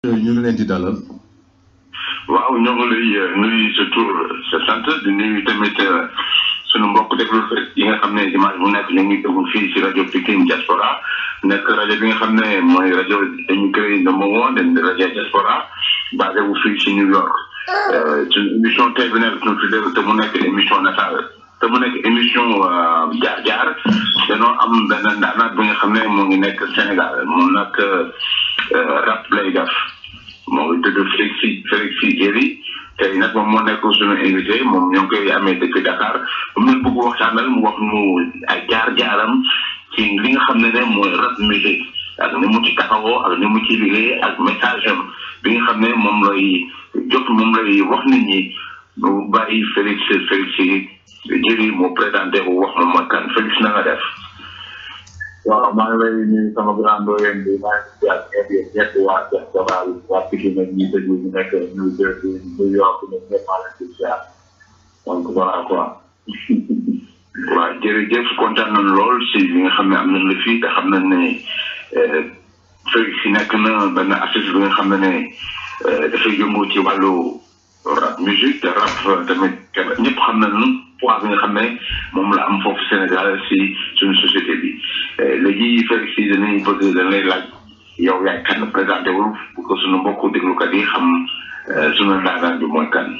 ñu ngi leen di dalal. waaw ñoo ngi lay nuyu sa tur sa sant di nuyu tamit sunu mbokk déglu yi nga xam ne dimanche bu nekk ñu ngi déglu fii ci rajo Pikine Diaspora nekk rajo bi nga xam ne mooy rajo dañu créé number one den rajo Diaspora basé wu fii ci New York suñu émission tey bi nekk ñu tuddee te mu nekk émission natal te mu nekk émission jaar jaar danoo am benn ndaanaat bi nga xam ne moo ngi nekk Sénégal moom nag rap lay def moo ngi tudd Félix Félix Jéeri tey nag moom moo nekk suñu invité moom ñoo ngi koy amee depuis Dakar moom lañ bëgg waxtaanal mu wax mu ay jaar-jaaram ci li nga xam ne ne mooy rap musique ak ni mu ci taxawoo ak ni mu ci liggéey ak message am bi nga xam ne moom lay jot moom lay wax nit ñi bu bàyyi Félix Félix Jéeri moo présenté bu wax moom mooy kan Félix na nga def. waaw maa ngi lay nuyu sama grand doyen bi maa ngi si ak ñëpp ñëpp waa diaspora bi waa Pikine ak ñi déglu ñu nekk New Jersey New York ñoom ñëpp maa leen di ziar donc voilà quoi. waaw jërëjëf kontaan nañ lool si li nga xam ne am nañ la fii te xam nañ ne Félix si nekk na benn artiste bi nga xam ne ne dafay yëngu ci wàllu rap musique te rap tamit ñëpp xam nañu poids bi nga xam ne moom la am foofu Sénégal si suñu société bi léegi Félix si dañuy bëgg dañ lay laaj yow yaay kan présenté wul pour que suñu mbokku déglukat yi xam suñu ndaanaan bi mooy kan.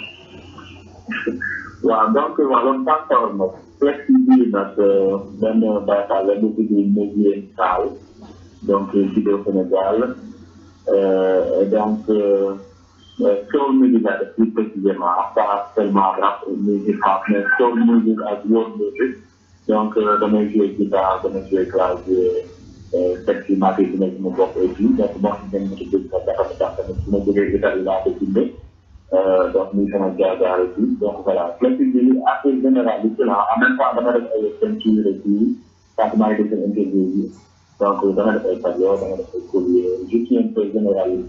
waaw donc wàllum tàngoor nag Félix bii nag benn baykat la bu tudd Médié Sall donc juddoo Sénégal donc. soul music la def plus précisément pas seulement rap musique rap mais soul music ak world music donc damay jouer guitare damay jouer clavier teg ci maat yi nekk mu bokk et puis donc moo xam ne ci dégg sax dafa tax tamit su ma jógee guitare yi laa ko bindee donc muy sama jaar-jaar et puis donc voilà flexible bi affaire générale la en même temps dama def ay peinture et puis parce que maa ngi def seen interview yi donc dama def ay tableau dama def ay collier je suis un peu généraliste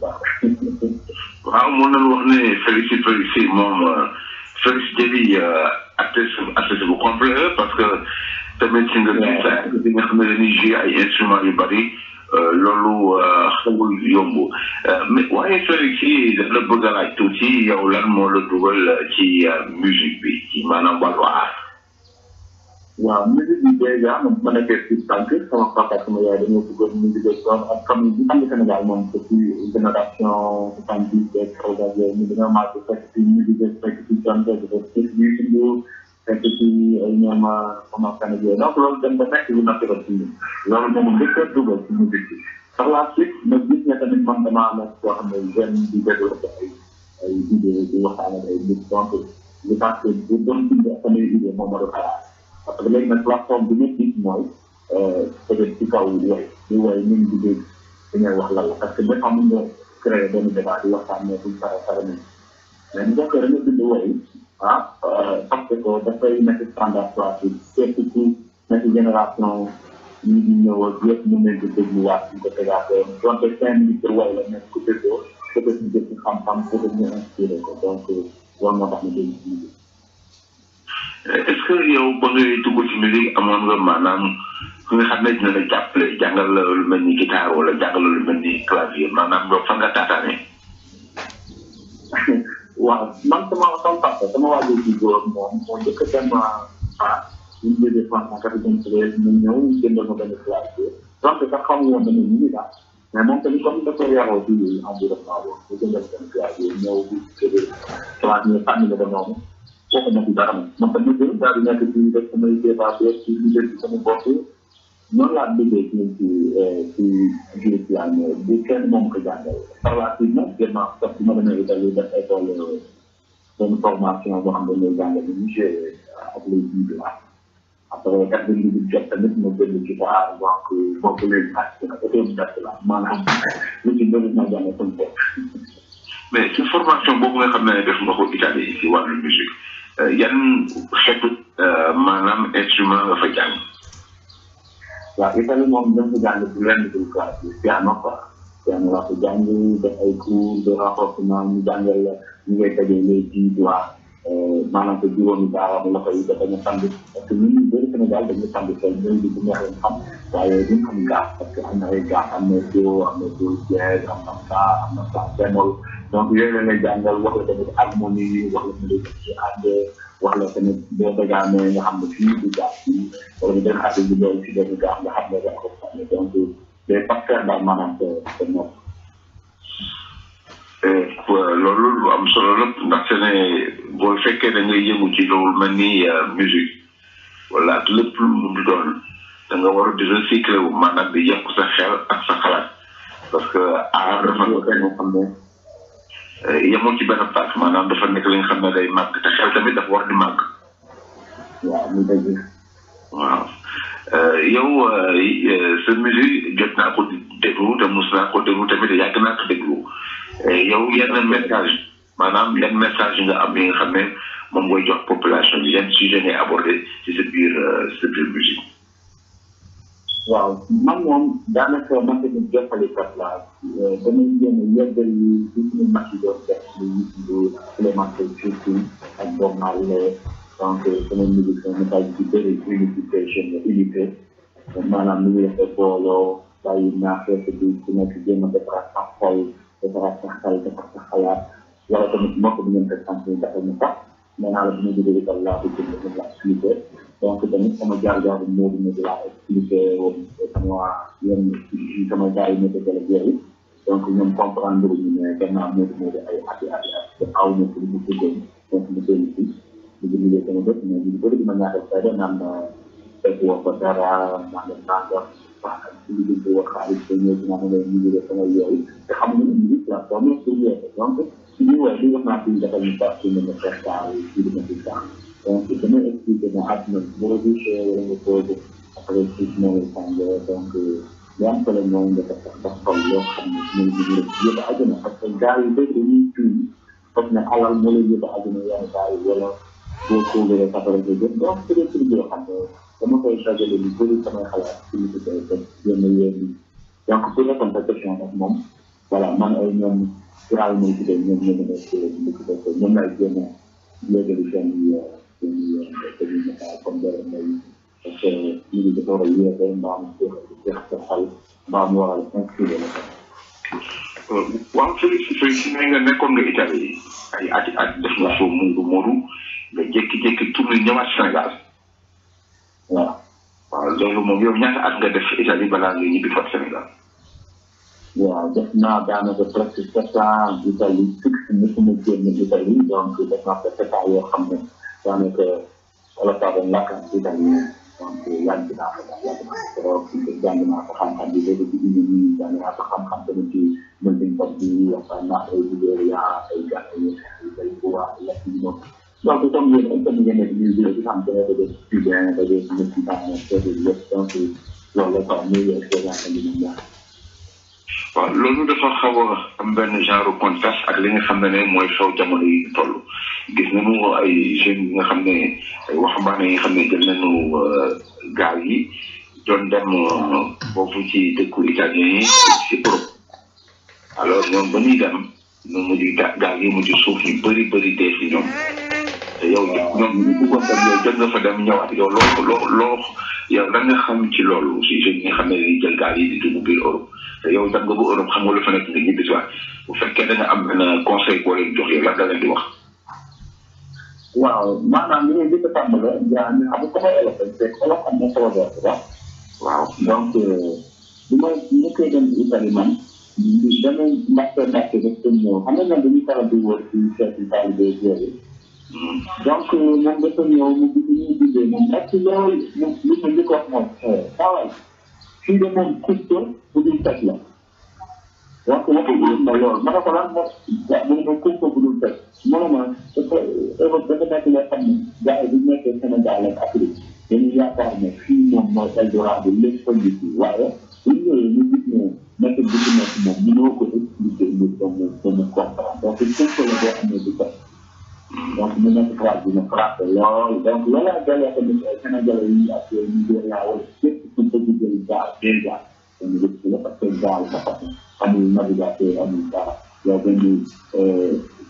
waaw mën nañu wax ne Félix Félix moom Félix Jéeri artiste artiste bu complet parce que tamit si nga gis bi nga xam ne dañuy jouer ay instruments yu bari loolu xawul yomb mais waaye Félix yi daf la bëgg a laaj tuuti yow lan moo la dugal ci musique bi ci maanaam wàllu art waaw musique bi déjà moom ma nekkee ci tànk sama papa sama yaay dañoo bëggoon musique bi doon ak famille bi xam nga Sénégal moom depuis génération soixante dix beeg programme yooyu ñu dañoo màgg fekk ci musique bi fekk ci jonte bi fekk ci Youssou Ndour fekk ci ay ñoom comment Sénégal yooyu donc loolu dem ba nekk lu naturel ci ñun loolu moom njëkk a dugal ci musique bi par la suite ma gis ne tamit man damaa nekk koo xam ne jeune di développé ay ay idée di waxtaan ak ay nit donc je pense que bu doon bind samay idée moom ma doon xalaat parce que léegi nag plateforme bi ñu gis mooy peut-être ci kaw woy di woy ñun di dégg di ngay wax lan la parce que des fois mën nga créer benn débat di waxtaan mais buñ pare pare nañ mais bu fekkee da nga bind woy ah parce que dafay nekk standard soit ci surtout ci nekk génération ñi di ñëw ak yëpp ñu leen di dégluwaat ñu ko tegaatee donte cinq minutes de woy la nekk ku déggoo peut-être ñu jël ci xam-xam peut-être ñu inspiré ko donc war nga tax ñu dégg ci est-ce que yow ba ngay dugg ci musique amoon nga maanaam fi nga xam ne dina la jàppale jàngal la lu mel ni guitare wala jàngal la lu mel ni clavier maanaam yow fan nga taataane. waaw man sama sama papa sama waajur ci góor moom moo njëkk a dem ah ñu jógee France en quatre-vingt-treize mu ñëw jëndal ma benn clavier donc sax xamu woon dama ñu daal mais moom tamit comme dafa yaroo ci environnement boobu mu jëndal benn clavier ñëw di jógee clavier tànn la ba noonu kooku nekk dara moom man tamit jël daal di nekk ci def samay débat ci liggéey ci sama bopp noonu laa liggéey ci ci ci biir piano bi kenn moom ko jàngal par la suite nag gën naa sax bi ma demee Italie def école benn formation boo xam ne ñooy jàngal ni ñu joué ak les bii la après kat bi ñu jot tamit ma jënd guitare donc boobu léegi ak nag autodidacte la maanaam lu ci bëri ma jàng sama bopp mais ci formation boobu nga xam ne def nga ko Italie si wàllu musique yan xeetu maanaam instrument nga fa jàng. waaw Italie moom dañ ko jàng ci lenn dul classe bi piano quoi piano laa ko jàng def ay cours de renforcement ñu jàngal la ñu ngay tegee les dix doigts maanaam que juróomi baaraam loxo yi dafa ñu sànni parce que ñun ñu bëri Sénégal dañuy sànni seen ñooy di bu neex leen xam waaye duñ xam gaaf parce que am na ay gaaf am na do am na do jeeg am na sa am na sa bémol donc yooyu la lay jàngal wax la tamit harmonie wax la tamit ci ànd wax la tamit boo dagaamee nga xam ne fii du gaaf fii wala ñu dem àdd bi loolu si benn gaaf nga xam ne da ko sànni donc day parfaire daal maanaam te te nopp loolu lu am solo la ndaxte ne boo fekkee da ngay yëngu ci loolu mel ni musique wala ak lépp lu mu di doon da nga war a di recycler wu maanaam di yokk sa xel ak sa xalaat parce que aar dafa nekk nga xam ne yemoo ci benn pàcc maanaam dafa nekk li nga xam ne day màgg te xel tamit dafa war di màgg. waaw mu dëgg. waaw yow sa musique jot naa ko déglu te mos naa ko déglu tamit yàgg naa ko déglu. yow yenn message maanaam yan message nga am yi nga xam ne moom ngay jox population bi yan sujet ngay abordé ci sa biir sa biir musique. waaw man moom daanaka man tamit jottalikat laa damay jéem a yeggal yi ci suñu mag yi doon def lu lu Clémenté surtout ak Bob Marley donc sama musique sama message bi bëri unification unité maanaam ni ñuy defee booloo bàyyi naa fekk bi ku nekk jéem a defaraat sa xol defaraat sa xel defar sa xalaat wala tamit mbokk bi ngeen koy sant ni dafa ñu sax nee naa la bu ñu jógee itam laa ko jënd ñu la expliqué donc tamit sama jaar-jaar moo di ne laa expliqué woon sama yenn sama gars yi nekk ak yooyu donc ñoom comprendre ñu ne gannaaw moo di moo di ay ati ati at te aw na ko lu mu bëggoon donc mu dellu si ñu ngi liggéey sama bët mais ñu bëri dima ñaatal fayda naan fekk woo ko dara naan leen nangam wax ak ci liggéey bi wax xaalis ba ñëw dinaa ne leen ñu ngi sama yooyu te xam nga ne ñu la formé pour yeete donc si ñu woowee li wax naa fi defal ñu baax ci mën a fekkaay ci dina fi sax donc dama expliqué ne àdduna boo gisee wala nga toog après ci moo lay tàngee donc li am solo mooy nga def sa xol loo xam ne mooy li ñu yëpp àdduna parce que gars yi bëri dañuy tuuti foog ne alal moo lay yëpp àdduna yenn gars yi wala boo toogee safara nga jëm donc c'est des trucs yoo xam ne dama koy dajale lu bëri samay xalaat ci li ko koy def yenn yéen donc pour répondre sa question nag moom voilà man ay ñoom giraal mooy ci day ñoom ñoo nekk li ko def ñoom lay génne léegi seen seen seen message comme dara mooy parce que ñu ngi dafa war a yéete mbaa mu jeex jeex sa xel mbaa mu war a inscrire la waaw Félix Félix ne nga nekkoon nga Italie ay ati at def nga foo Moodu Moodu nga jékki-jékki tourné ñëwaat Sénégal. waaw. waaw loolu moom yow ñaata at nga def Italie balaa nga ñibbi fa Sénégal. waaw def naa daanaka presque sept ans Italie fixe mosuma génn Italie donc def naa ko sept ans yoo xam ne daanaka wala saa doon lakkaat italien donc yàgg naa ko daal yàgg naa ko trop jàng naa ko xam-xam bi léegi ci indi nii jàng naa ko xam-xam tamit ci melting pot bi waxtaan naa ay Libéria ay Gambie ay Baygoa ay Latino donc comme yéen ay tamit ngeen nekk ñuy jëlee ci xam te ne da dee cubain da dee mexicain da dee yëpp donc loolu la quoi muy expérience bi ñu ñaan waaw loolu dafa xaw a am benn genre contraste ak li nga xam ne ne mooy xew jamono yi toll gis nañu ay jeunes yi nga xam ne ay waxambaane yi nga xam ne jël nañu gaal yi doon dem foofu ci dëkku italien yi ci Europe alors ñoom ba ñuy dem ñu mujj gaal yi mujj suuf ñu bëri bëri dee si ñoom te yow ñoom ñu bëggoon dem yow jot nga fa dem ñëwaat yow loo loo loo yow da nga xam ci loolu si jeunes yi nga xam ne dañuy jël gaal yi di dugg biir Europe te yow dem nga ba Europe xam nga lu fa nekk nga ñibbi si waat bu fekkee da nga am benn conseil boo leen jox yow lan la leen di wax. waaw maanaam li ngeen di ko tàmbale yaa ñu xam ko may olof te olof am na solo boobu waaw. waaw donc bi ma nekkee dem Italie man damay mbàkke mbàkke def ko ñëw xam nga ñoom dañuy faral di wër ci seeti taalibe yooyu donc moom dafa ñëw mu gis ñuy bindee moom nekk loolu mu li ma njëkk wax mooy xawal fii de moom kusto bu dul teg la donc waxu ma loolu ma ne ko lan moom mu ne ma kusto bu dul teg mu ne ma dafa Europe dafa nekk loo xam ne gars yi bu nekkee Sénégal ak Afrique dañuy yaakaar ne fii moom mooy Eldorado lépp fa ngi fii waaye bu ñu ñëwee ñu gis ne nekk bi ci nekk moom mënoo ko expliquer nit ba mu ba mu comprendre donc kusto la boo xam ne du teg donc mu nekk phrase bi ne frappé lool donc loolu laa dalee tamit Sénégalais yi ak Nigéria wala képp ku bëgg jël gaal déjà dañu gis la parce que gaal dafa amul navigateur amul dara yow dañu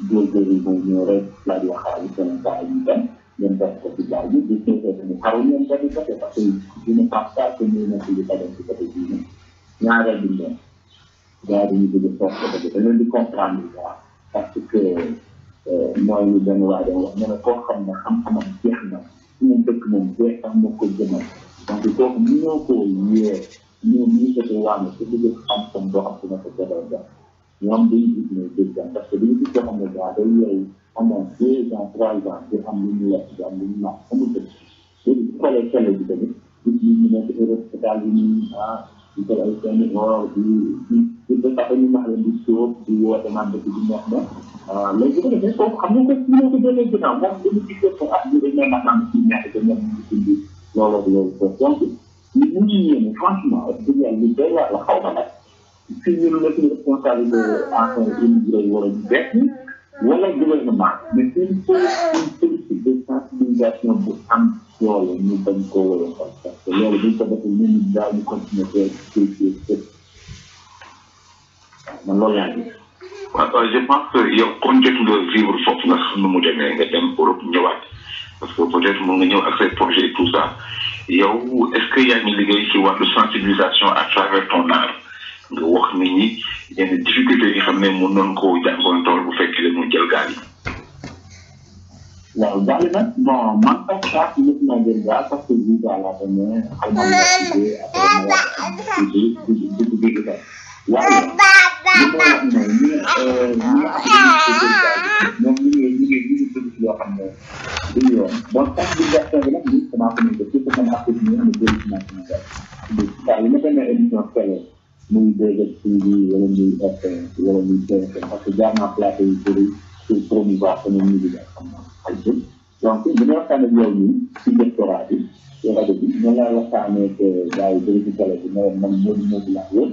góorgóorlu mooy ñëw rek laaj wax xaalis seen saa yi dem ngeen def ko ci jaay bi di seetee tamit xaru ngeen ko di côté parce que dina passe pas que ñu nekk di ko dem ci côté bii nii ñaareel bi ñoom gars yi dañu bëgg toog côté bi da leen di comprendre quoi parce que mooy lu benn waa doon wax ne koo xam ne xam-xamam jeex na su mu dëkk moom jeex sax moo ko jëmal donc kooku mënoo koo yee ñoom ñu ko waane su bëgg xam-xam boo xam ne ko jëlal def ñoom dañu gis ne dëgg parce que dañu gis koo xam ne gaa day yeewu pendant deux ans trois ans di am lu ñu lekk di am lu ñu naan amul dëgg léegi su xoolee télé bi tamit gis ñu ñu nekk Europe États-Unis ah di jël ay seen or di di di ba tax ñu wax leen di sóob di woote naan dëkk bi neex na léegi bu ko defee kooku xam nga ko ñoo ko jëlee ginnaaw moom dañu gis ko ah ñu dañ leen naan ci neex te ñoom ñu ngi dund loolu loolu ko donc ñu mu ñu yéene franchement wax dëgg yàlla lu doy waar la xaw ma nag fii ñu nekk ñu responsabilité enfin immigré yi wala ñu bees ñi wala gouvernement mais c'est une politique de sensibilisation bu am doole ñu bañ koo wala parce que loolu buñ ko defee ñun ñu daal ñu continuer de vérifier fépp man loolu laa gis waaw je pense que yow kon jot nga vivre foofu nga xam nu mu demee nga dem Europe ñëwaat parce que peut-être mun nga ñëw ak say projet et tout ça yow est-ce que yaa ngi liggéey ci wàllu sensibilisation à travers ton art nga wax nit ñi yenn difficultés yi xam ne mun nañ koo jànkoontool bu fekkee dañu jël gaal yi. waaw gaal yi nag bon man sax sax yëpp naa jël gaal parce que visa laa ko ne xaw ma la tuddee après ma wax di di di di di di waaye li ma wax ne ñi ñi nga xam ne ñoom ñu ngi ñu ngi ñu ngi dugg ci yoo xam ne du yoon bon sensibilisation bi nag ñun commencé nañ ko surtout man artiste ñi nga xam ne jël ci naa Sénégal waaw li ma demee émission télé muy dégg ci bi wala muy FM wala muy TFM parce que jaar naa plateau yu bëri pour promouvoir sama musique ak xam ay jëm donc bu ñu waxtaan ak yow nii ci doctorat bi ci rajo bi ñu la waxtaanee que gars yi bëri ci télé bi ne man moodu moodu laa woon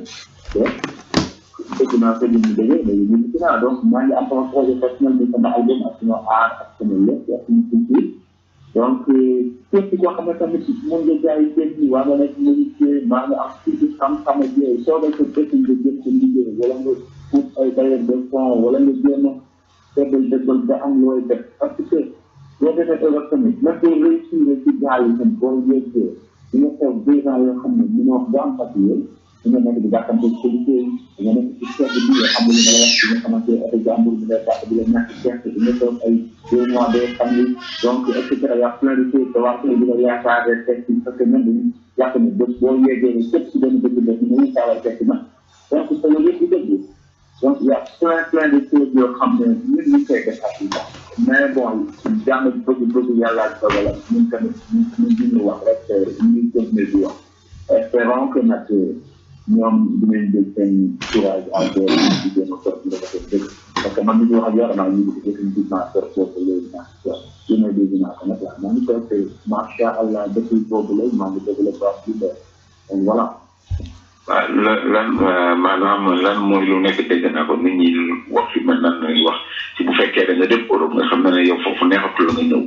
te dëgg naa ko ñu déggee léegi ñu ngi naa donc maa ngi am sama projet personnel bi sama album ak sama art ak sama lépp ak sama culture donc képp koo xam ne tamit mën nga jaay jën ñi waa nga nekk menuisier maa nga am tuuti xam-xam ak yooyu soo ko ko dëkk nga jëm ko liggéey wala nga ut ay bailleur de fonds wala nga jéem a dëggal dëggal ba am looy def parce que boo defee Europe tamit même boo réussir ci gaal yi tam boo yeggee di nga toog deux ans yoo xam ne mënoo wax ba am papier di nga nekk di gàttante ci liggéey di nga nekk ci seet bi yoo xam ne li nga wax di nga xamante oto jàmbur bi nga dàq di la ñàkk gerte di nga toog ay deux mois de famille donc et cetera y a plein de choses te waa kër gi nga yaakaar teg ci parce que même dañu jàpp ne bés boo yeggee képp ci benn dëkk dëkk nga ñu saaway teg na donc te loolu yëpp di dëgg donc y a plein plein de choses yoo xam ne ñun ñu koy def ak mais bon jàng bëgg bëgg yàlla ak dogal ñun tamit ñun ñu wax rek ñu continuer di wax espérons que nag ñoom dinañ jël seen courage à deux di jéem a sorti nga def dëgg parce que man mi ngi wax ak yow damaa ñu ngi définitivement sor boobu léegi naa waaw li may dégg naa ko nag waaw maa ngi toog te macha allah depuis boobu léegi maa ngi développé baax bi donc voilà waaw lan lan maanaam lan mooy lu nekk dégg naa ko nit ñi wax fi mel nan lañuy wax ci bu fekkee da nga dem Europe nga xam ne ne yow foofu neexatul nga ñëw.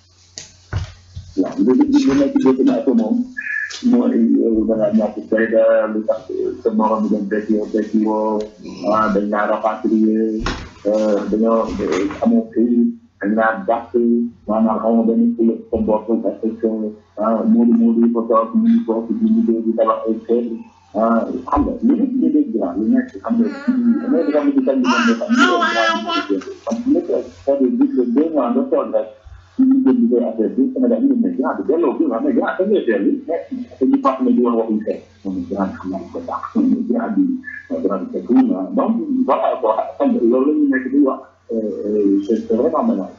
waaw léegi li nekk dégg naa ko moom mooy yow da ngaa ñàkk fayda lu tax sa morom bi dem fekk yow fekk woo ah dañ laa rapatrier dañoo amoo këyit dañ laa dàq maanaam xaw ma benn fula sa bopp parce que ah Moodu Moodu yi fa toog ñu ngi toog di liggéey di tabax ay kër ah xam nga li nekk ñu dégg naa li nekk xam nga damay xam ne ci tali bi moom xam nga xam nga nekk c'est-à-dire deux mois nga toog rek ci liggéey bi koy affaire bi Sénégal ñu ne grand bi delloo bi nga xam ne grand da ngay dellu mais dañuy fàttali ne di wax waxuñ fekk moom grand xam naa ko dàq grand bi grand bi fekk na donc voilà quoi xam nga loolu la ñu nekk di wax c'est vraiment malade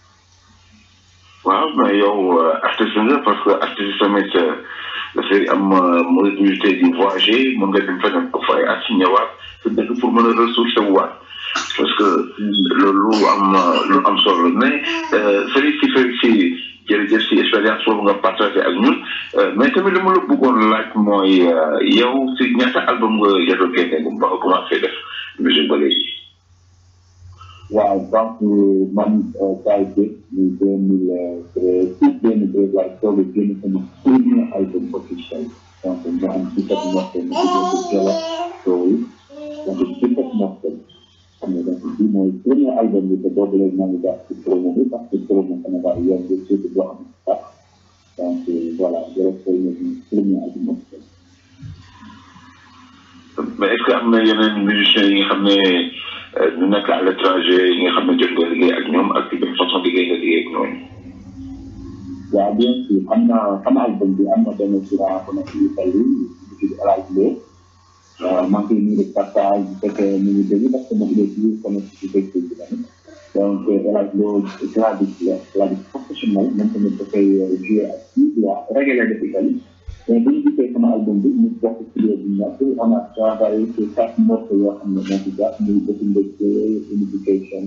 waaw mais yow artiste nga parce que artiste tamit dafay am mobilité di voyager mën nga dem feneen ko fay at si ñëwaat sa dëkk pour mën a ressourcer wu waat parce que loolu am lu am solo mais Félix si Félix si jërëjëf si expérience boobu nga partagé ak ñun mais tamit li ma la bëggoon laaj mooy yow si ñaata album nga jot a génne ba nga commencé def musique ba léegi. waaw donc man ça a été deux mille treize deux mille treize waaye soog a génn sama premier album officiel donc ñu am dix-sept morceaux ñu tuddee ko Jolof Story donc dix-sept morceaux xam nga donc bi mooy premier album bi te boobu léegi maa ngi jàpp ci promo bi parce que promo Sénégal yoon bi surtout boo xam ne sax donc voilà jërëjëf premier premier album mais est-ce que am na yeneen musiciens yi nga xam ne ñu nekk à l'étranger yi nga xam ne jot nga liggéey ak ñoom ak benn façon liggéey nga liggéey ak ñooñu. waaw bien sûr am na sama album bi am na benn courant bu nekk Italie bu tudd El Hadj Lo maa ngi koy nuyu de passage bu fekkee mu ngi dégg parce que moom il est toujours connecté ci Facebook bi tamit donc El Hadj Lo claviste la claviste professionnel moom tamit dafay jouer ak kii waa reggae la def Italie mais bu ñu gisee sama album bi ñu bokk studio bi nekk on a travaillé sur quatre morceaux yoo xam ne moo ci jàpp muy Bëti Mbëgte Unification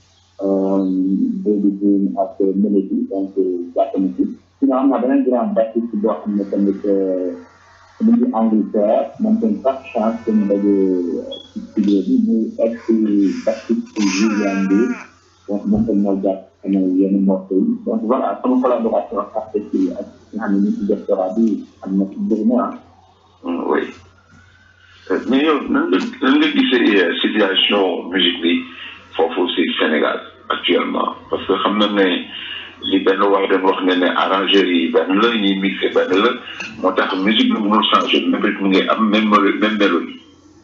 Baby Dream ak Melody donc jàpp na ci sinon am na beneen grand bassiste boo xam ne tamit mu ngi Angleterre moom tamit chaque chance que ñu daje ci studio bi muy ex bassiste Julien bi donc moom tamit moo jàpp sama yenn morceaux yi donc voilà sama collaboration ak artistes yi ak nga xam ne ñu ci doctorat bi am na ci bëri na oui mais yow nan nga nan nga gisee situation musique bi foofu si Sénégal actuellement parce que xam na ne li benn waay doon wax ne ne arrangeurs yi benn la ñuy mixé benn la moo tax musique bi mënul changé même rythme mu ngi am même même mélodie.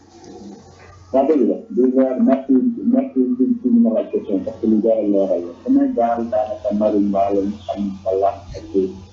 waaw dëgg la déjà merci merci ci ci ñu la question parce que lu jar a leeral la Sénégal daanaka marimba lañ xam wala ak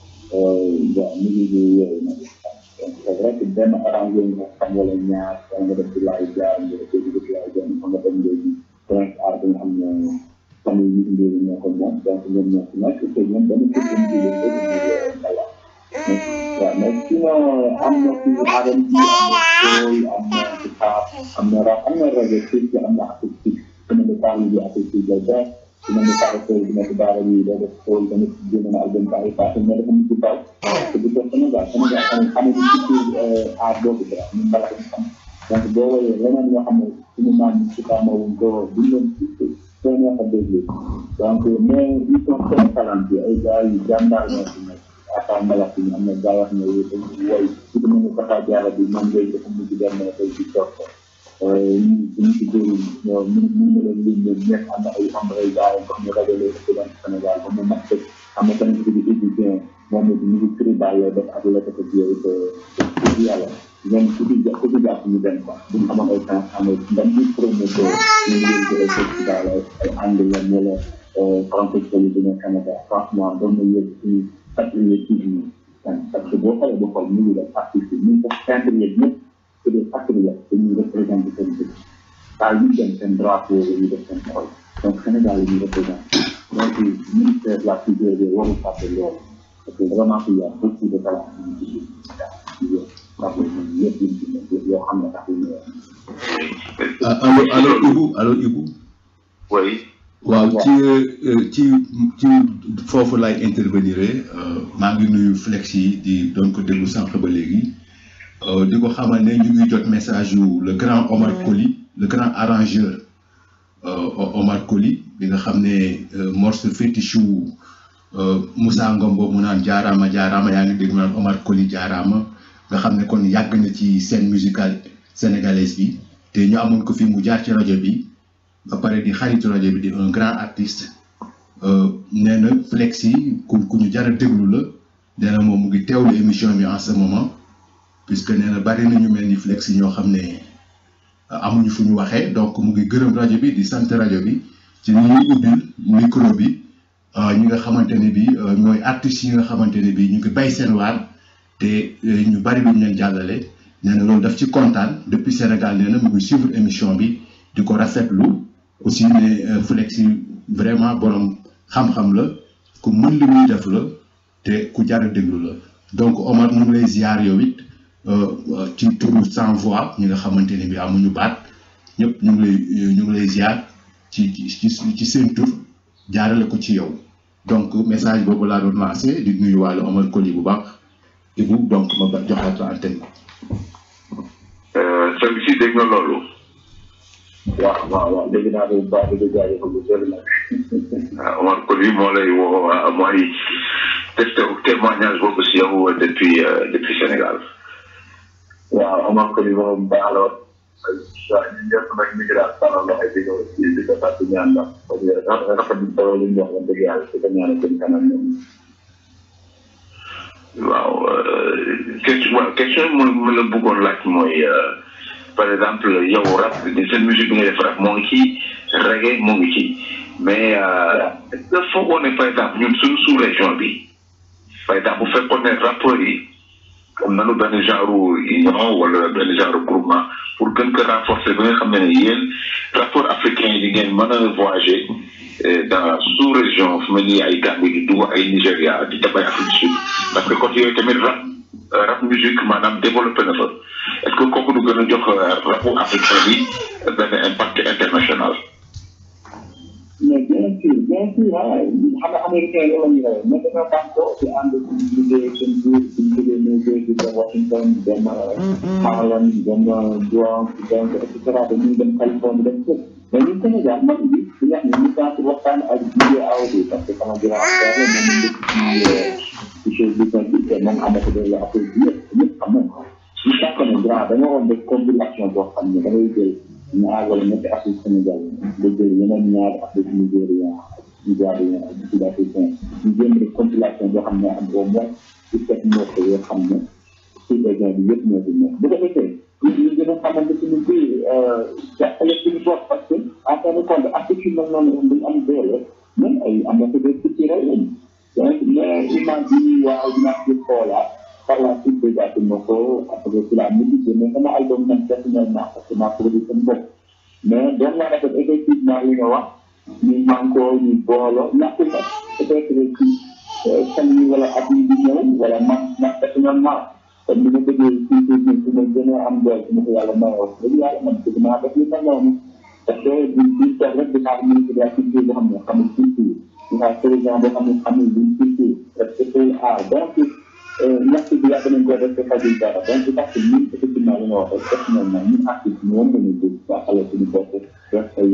bon musique bi yooyu nag donc c'est vrai que benn arrangé nga xam wala ñaar wala nga def ci laay jaar nga def ci def laay jaar nga dem léegi prince art bi nga xam ne famille yi indi ñoo ko moom donc ñoom ñoo ci nekk te ñoom dañu ko jëm ci le fait de voilà waaw mais sinon am na ci adam bi am na soul am na ci pop am na rap am na reggae ci am na acoustique dina ne parle bi acoustique lay def dina ne parle soul bi nekk daara bi day def soul tamit génn na album ba ay passé mais dafa mujj taw te bu ko Sénégal Sénégal xam xamul ci ci aar boobu dara ñun mbala ñu xam donc boo woyee leneen yoo xam ne suñu maam ci xamawuñ ko duñ leen soo neex a déglu donc mais ils sont très talentueux ay gars yu jàmbaar ñoo ci nekk ata mbalax yi am na gars yoo xam ne woy su ko mën a taxa jaara bi moom ngay dafa mujj dem tey ci toog ko ñu ñu ci dóoru ñoo ñu ñu ñu leen lim leen ñëpp am na ay am ay gars yoo xam ne rajo lay ko dem Sénégal ba mu mat tëj am na tamit ci di égyptien moom it ñu ngi tribal lay def ak la ko yooyu te te yàlla ñoom ku ci ku ci jàpp ñu dem quoi bu ñu amoon ay temps am ndam ñu promoteur ñu ngi leen jëlee festival ay anglais wala français yi dina Canada franchement doon na yëg suñu patriotisme parce que boo xoolee boo xool ñu ngi def artiste ñu ngi def peintre yeeg ñëpp c'est des patriotes dañuy représenté seen dëkk saa yu dem seen drapeau la ñuy def seen xol donc Sénégal la ñuy représenté donc ministère de la culture bi warul fàtte loolu parce que vraiment il y a beaucoup de talent ñu ci biir yoo xam ne tax allo allo Ibou allo Ibou. oui. waaw ci ci ci foofu laay intervenir maa ngi nuyu flex yi di doon ko déglu sànq ba léegi di ko xamal ne ñu ngi jot message yu le grand Omar Koli le grand arrangeur Omar Koli bi nga xam ne morceau fétiche wu Moussa Ngom boobu mu naan jaaraama jaaraama yaa ngi dégg mu naan Omar Koli jaaraama nga xam ne kon yàgg na ci scène musicale sénégalaise bi te ñu amoon ko fi mu jaar ci rajo bi ba pare di xaritu rajo bi di un grand artiste nee na flex yi ku ku ñu jar a déglu la nee na moom mu ngi teewlu émission bi en ce moment puisque nee na bari na ñu mel ni flex yi ñoo xam ne amuñu fu ñu waxee donc mu ngi gërëm rajo bi di sant rajo bi ci li ñuy ubbil micro bi ñi nga xamante ne bi ñooy artistes yi nga xamante ne bi ñu ngi bay seen waar te ñu bari duñ leen jàllale nee na loolu daf ci kontaan depuis Sénégal nee na mu ngi suivre émission bi di ko rafetlu aussi ne Flex yi vraiment borom xam-xam la ku mën li muy def la te ku jar a déglu la donc Omar ñu ngi lay ziar yow it ci turu sans voix ñi nga xamante ne bi amuñu baat ñëpp ñu ngi lay ñu ngi lay ziar ci ci ci seen tur jaarale ko ci yow donc message boobu laa doon lancé di nuyu wàllu Omar Koli bu baax Ibou donc ma ba joxaat la antenne sëñ si dégg nga loolu. waaw waaw waaw dégg naa bu baax dégg naa yëpp lu bëri nag. ah Omar Koli moo lay woo mooy testé témoignage boobu si yow depuis depuis Sénégal. waaw Omar Koli moom baax la ñun ñëpp nag ñu ngi daal tànnal loxo di ko di ko fàtte ñaan ndax parce que rafet bi solo li ñu wax wax dëgg yàlla di ko ñaanal seen kanam ñoom. waaw question waaw question mu mu la bëggoon laaj mooy par exemple yow rap seen musique bi nga def rap moo ngi ci reggae moo ngi ci mais est-ce que foogoon ne par exemple ñun suñu sous région bi par exemple bu fekkoon ne rappeurs yi am nañu benn genre union wala benn genre groupement pour gën ko renforcer ba nga xam ne ne yéen rapport africain yi di ngeen mën a voyager dans la sous-région fu mel ni ay Gambie di dugg ay Nigéria di dem ay Afrique du Sud parce que côté yooyu tamit rap rap musique maanaam développé na fa est-ce que kooku du gën a jox rapport africain bi benn impact international. mais bien sûr bien sûr ah xam nga américain yi la ñu rey mais dañoo tax ko di ànd di liggéey seen biir di liggéey New Jersey di dem Washington di dem Harlem di dem Bronx di dem et cetera dañuy dem Californie dem fépp mais ñun Sénégal man bi di wax ne ñu temps waxtaan ak DJ Awdi parce que sama grand frère la moom ñu dëkk ci ci chose business bi te moom ambassadeur la Afrique bi yëpp ñëpp xam nañ ko ñu tàkk ne grand dañoo waroon def compilation boo xam ne da ngay jël ñaar wala ñetti Afrique Sénégal nga jël yeneen ñaari Afrique Nigéria ak Nigéria ak Sud Africain ñu jéem def compilation boo xam ne am au moins dix-sept morceaux yoo xam ne sous région bi yëpp ñoo fi nekk bu ko defee ñu ñu gën a xamante suñu biir jàppale suñu bopp parce que en fin de compte Afrique yu mel noonu duñ am doole même ay ambassadeur culturel lañu donc mais image yi waaw dinaa ci xoolaat par la suite déjà ci ma ko après ci la musique mais sama album man personnellement parce que maa produit seen bopp mais doon naa rafet effectivement li nga wax ñu mànkoo ñu booloo ñàkkul nag peut-être ci fan yi wala at yi di ñëw wala man man personnellement comme ni ma bëggee ci ci ci su ma gën a am doole su ma ko yàlla mayoo dëgg yàlla man bëgg naa def li ma noonu parce que duñ duñ toog rek di xaar ministre de la culture boo xam ne xamul culture di xaar président boo xam ne xamul luñ culture parce que c'est art donc ñaxtu bi yàgg nañ ko def te fajul dara donc parce que ñun effectivement li nga wax rek personnellement ñun artiste ñu woon nañu dégg jàppale suñu bopp def ay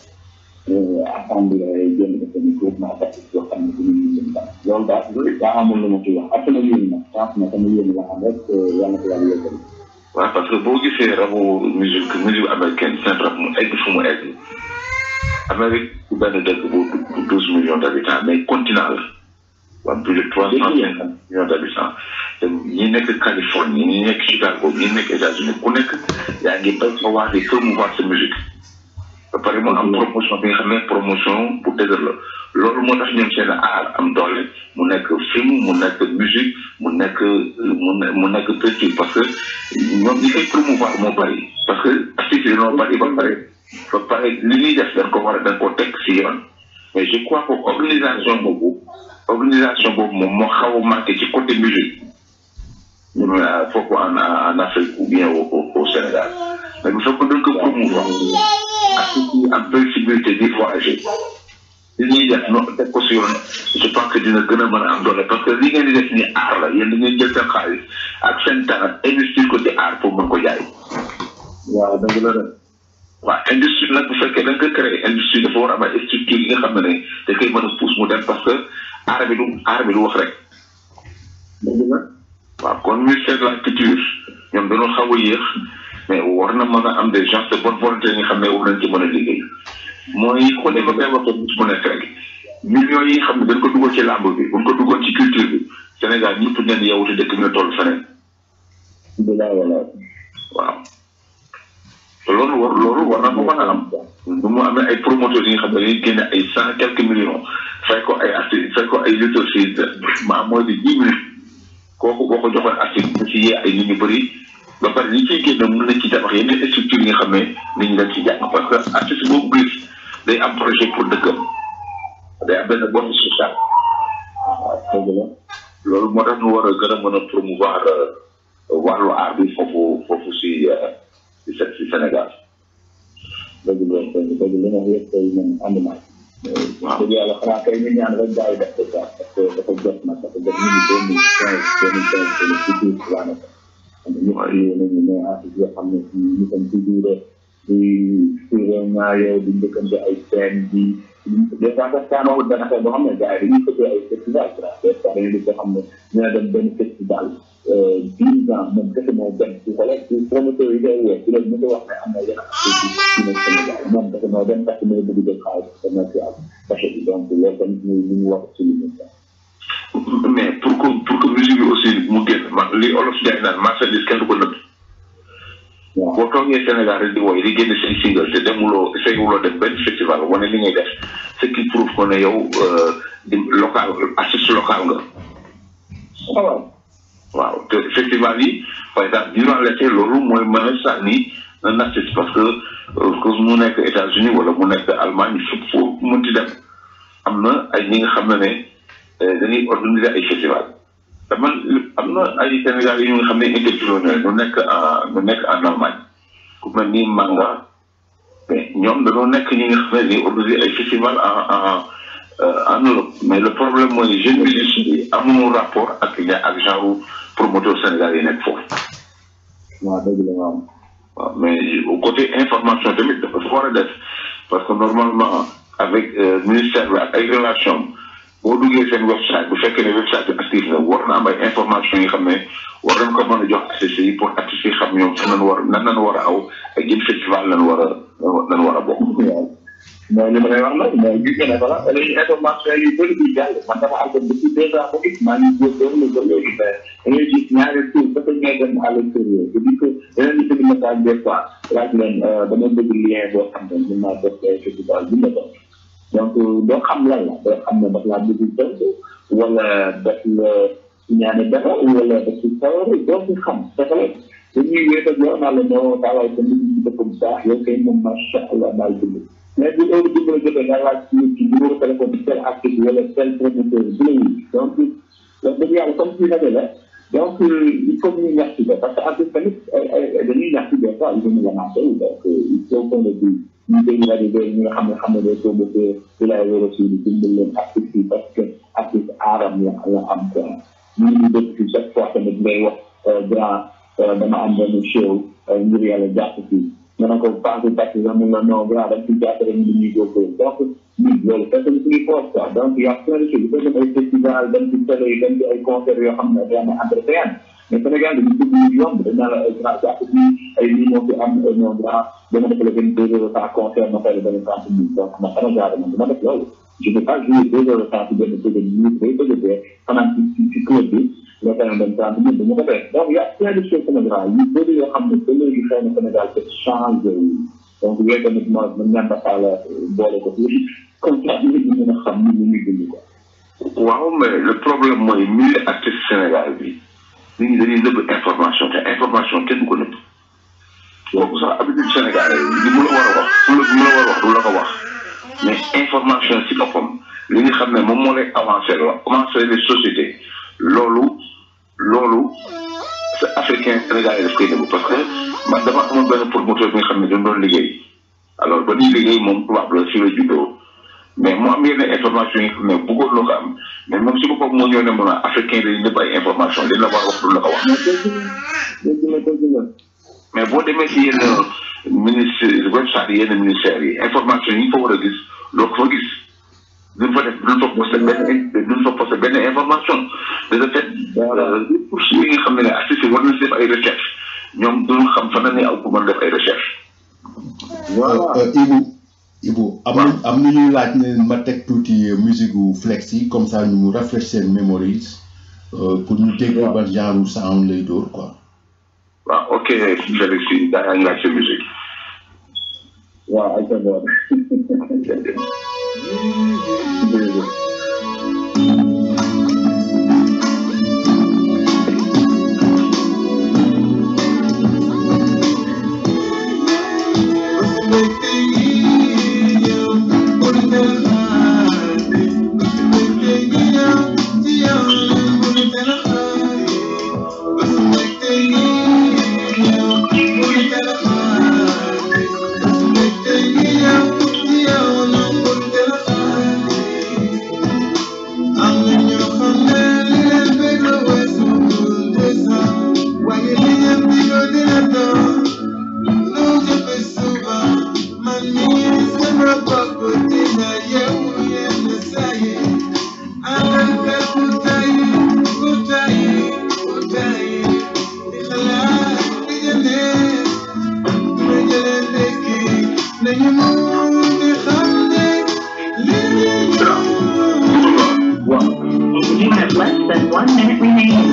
assemblée jënd ko seen groupement d'artistes yoo xam ne duñu ñu seen dara loolu daal daa amul lu ma ci wax ak sama yéen nag franchement sama yéen la xam rek yàlla ko yàlla yëgal waaw parce que boo gisee rabu musique musique américaine seen rab mu egg fu mu egg Amérique bu benn dëkk bu douze millions d'habitants mais continent la waa plus de trois cent cinquante millions d'habitants te ñi nekk Californie ñi nekk Chicago ñi nekk États-Unis ku nekk yaa ngi béy sa waar di promouvoir sa musique ba pare mu am promotion bi nga xam ne promotion bu dëgër la loolu moo tax ñoom seen art am doole mu nekk film mu nekk musique mu nekk mu ne mu nekk peinture parce que ñoom ñi koy promouvoir moo bari parce que artistes yi dañoo bari ba pare ba pare li ñuy def dañ ko war a dañ ko teg si yoon mais je crois que organisation boobu organisation boobu moom moo xaw a manqué ci côté musique ñun foofu en en Afrique ou bien au au Sénégal mais bu fekkoon dañ ko promouvoir artistes yi am possibilité di voyager li ñuy def noonu teg ko si yoon je pense que dina gën a mën a am doole parce que li ngeen di def ni aar la yéen da ngeen jël seen xaalis ak seen temps investir ko ci aar pour mën ko jaay. waaw dëgg la de. waaw industrie nag bu fekkee da nga ko créé industrie dafa war a am ay structure yi nga xam ne da koy mën a pousse mu dem parce que aar bi du aar bi du wax rek. dëgg la. waaw kon ministère de la culture ñoom dañoo xaw a yéex mais war na mën a am des gens de bonne volonté yi nga xam ne war nañ ci mën a liggéey. mooy ko ne ma koy waxee bis bu nekk rek millions yi nga xam ne dañ ko dugal ci làmb bi buñ ko dugal ci culture bi Sénégal ñëpp ngeen yow te dëkk bi nga toll feneen. bilaay walaay. waaw loolu war loolu war na ko mën a am bu mu amee ay promoteurs yi nga xam ne dañuy génne ay cent quelques millions fay ko ay artistes fay ko ay lutteurs si ma mooy di dix minutes kooku boo ko joxoon artiste da ci yee ay nit ñu bëri ba pare li ciy génne mën nañ ci tabax yenn structure yi nga xam ne nit ñi dañ ci jàng parce que artiste boobu gis day am projet pour dëkkam day am benn bonne sociale waaw dëgg la. loolu moo tax ñu war a gën a mën a promouvoir wàllu art bi foofu foofu si si si Sénégal. dëgg la dëgg dëgg li nga wax yëpp tey man ànd naa waaw dëgg yàlla xanaa kay ñu ñaan rek gars yi def ko quoi parce que dafa jot nag dafa jot ñu ngi deux mille quinze deux mille quinze c'est le futur daanaka. xam nga ñëpp yéen nañu ne artiste yoo xam ne ci ñu tam toujours di suivre ñaareel di njëkkante ay scène di des fois sax kaanawul benn affaire boo xam ne gars yi dañuy fëccee ay festival quoi des fois dañuy gis yoo xam ne ñu ne dem benn festival dix ans moom kese moo dem ci xoolal ci promoteur yi koy woo ci leen ñu ko wax ne am na yenn activité ci nekk Sénégal moom kese moo dem parce que mooy bëgg jël xaalis commercial parce que donc loolu tamit ñu ñu wax ci li ñu mais pour que pour que musique bi aussi mu génn man li olof jaay naan marchandise kenn du ko nëbb waaw boo toogee Sénégal rek di woy di génne say single te demuloo essayuloo dem benn festival wane li ngay def ce qui prouve que ne yow di local artiste local nga waaw waaw te festival yi par exemple durant l'été loolu mooy mën a sànni un artiste parce que que mu nekk États-Unis wala mu nekk Allemagne fépp foo mënti dem am na ay ñi nga xam ne ne dañuy organiser ay festival te man am na ay Sénégal yi nga xam ne interview na ñu nekk en ñu nekk en Allemagne ku mel ni Manga mais ñoom dañoo nekk ñi nga xam ne dañuy organiser ay festival en en en Europe mais le problème mooy jeune musiciens yi amuñu rapport ak ak genre promoteur Sénégal yi nekk foofu. waaw dëgg la waaw. waaw mais côté information tamit dafa war a def parce que normalement avec ministère bi ak ay relations boo duggee seen website bu fekkee ne website bi actif na war na am ay information yi xam ne war nañ ko mën a jox artistes yi pour artistes yi xam ñoom fan lañ war nan lañ war a aw ak jëm festival lañ war a lañ war a bokk. waaw mooy li ma lay wax nag mooy gis nga ne voilà léegi information yu bëri di jàll man dama àggoon depuis deux ans ba gis maa ngi góorgóorlu ba léegi mais da ngay gis ñaari tour parce que ngay dem à l'extérieur te di ko yeneen di bëgg message des fois laaj leen dama bëgg lien boo xam ne mën naa def festival bi la doon donc doo xam lan la doo xam ne daf laa bëgg tënk wala daf la ñaane dara wala daf ci sawar doo ci xam dafa la dañuy wéet ak yow naa la noo daaway sa nit ci dëkk bu baax yow kay moom macha allah daal dund mais bu heure bi nga jotee nga laaj ci ci numéro téléphone bi tel artiste wala tel promoteur bu la wuy donc donc dëgg yàlla comme si rajo la donc il faut ñu ñax ci ko parce que artiste tamit ay dañuy ñax ci des fois ils vont la marché donc il faut qu'on le dise ñu dégg rajo bi ñi nga xam ne xam ne day promoteur di lay wér aussi di dimbal leen artiste yi parce que artiste aaram la la am quoi ñu ngi dëkk ci chaque fois tamit ngay wax grand dama am benn show ngir yàlla jàpp fii nga ne ko passé passé sax mun na non grand dañ ci jàpp rek ñu ñuy góorgóorlu donc ñun loolu fekk na suñuy force quoi donc y a plein de choses fekk na ay festival dem ci télé yi dem ci ay concert yoo xam ne day am entretien mais Sénégal dañu bëgg ñu yomb dañ naan la ay grand jàpp fii ay lii moo fi am non grand dama def la benn deux heures de temps concert ma fay la benn trente mille donc man sama genre man dama def loolu je ne peux pas jouer deux heures de temps ci benn bëgg ñu day bëgg dee fanaan ci ci club bi nga fay dem trente mille du ma ko def donc y a plein de choses Sénégal yu bëri yoo xam ne ba léegi xëy na Sénégal te changé wu donc yooyu tamit ma ma ñaan dafa la boole ko ci comme ça nit ñi mën a xam ni ñu ngi dund quoi. waaw mais le problème mooy milieu artiste Sénégal bi nit ñi dañuy nëbb information te information kenn du ko nëbb kooku sax habitude Sénégal li mu la war a wax fu la mu la war a wax du la ko wax mais information si boppam li nga xam ne moom moo lay avancé la avancé les sociétés loolu loolu c'est africain sénégalais daf koy nëbb parce que man dama amoon benn promoteur bi nga xam ne dañ doon liggéey alors ba ñuy liggéey moom tubaab la fi la juddoo mais mu am yenn information yi xam ne bëggoon loo ko am mais moom si boppam moo ñëw ne mun a africain dañuy nëbb ay information dañ la war a wax du la ko wax. dëgg la dëgg la mais boo demee si yenn ministre website yi yenn ministères yi information yi nga fa war a gis loo ko fa gis duñ fa def duñ fa posté benn duñ fa posté benn information de ce fait pour si yi nga xam ne ne artistes yi war nañ si def ay recherche ñoom duñ xam fan la ñuy aw pour mën def ay recherche Ibu Ibu am na am na ñuy laaj ne ma teg tuuti musique gu flex yi comme ça ñu refresh seen memories pour ñu dégg ban genre sound lay dóor quoi. waaw ok Félix yi daa yaa ngi laaj sa musique. waaw ay sa boor. Yeah. One minute remaining.